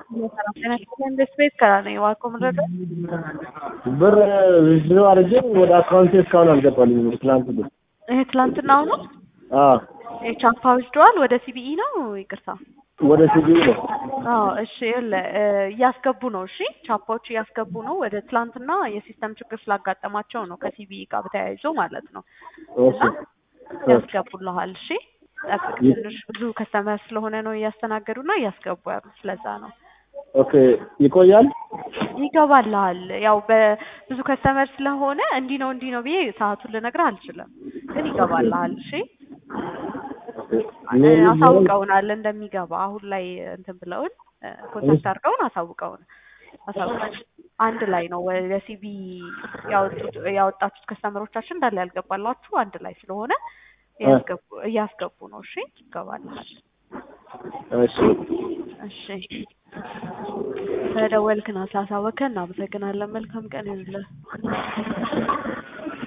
ኢንቨስት ቤት ከራ ነው የዋልከው ምንድን ነው? ብር ዊዝድሮ አድርጌ ወደ አካውንቴ እስካሁን አልገባልኝም። ትናንት ብር ይሄ ትላንትናው ነው አዎ የቻፓ ወስደዋል ወደ ሲቢኢ ነው ይቅርታ ወደ ሲቢኢ ነው። አዎ እሺ ይኸውልህ እ እያስገቡ ነው እሺ ቻፓዎች እያስገቡ ነው ወደ ትላንትና የሲስተም ችግር ስላጋጠማቸው ነው ከሲቢኢ ጋር በተያይዞ ማለት ነው እሺ እና ያስገቡልሃል እሺ ጠብቅ ትንሽ ብዙ ከስተመር ስለሆነ ነው እያስተናገዱና እያስገቡ ያሉ ስለዛ ነው ኦኬ ይቆያል። ይገባልሃል ያው በብዙ ከስተመር ስለሆነ እንዲህ ነው እንዲህ ነው ብዬ ሰዓቱን ልነግርህ አልችልም ግን ይገባልሃል እሺ እ አሳውቀውናል እንደሚገባ አሁን ላይ እንትን ብለውን እ ኮንታክት አድርገውን አሳውቀውን አሳውቀን አንድ ላይ ነው ወደ ሲቢ ያወጡት ያወጣችሁት ከስተመሮቻችን እንዳለ ያልገባላችሁ አንድ ላይ ስለሆነ ያስገቡ እያስገቡ ነው እሺ ይገባልሃል እሺ እሺ ስለደወልክና ስላሳወቅከን እናመሰግናለን መልካም ቀን ይሁንልህ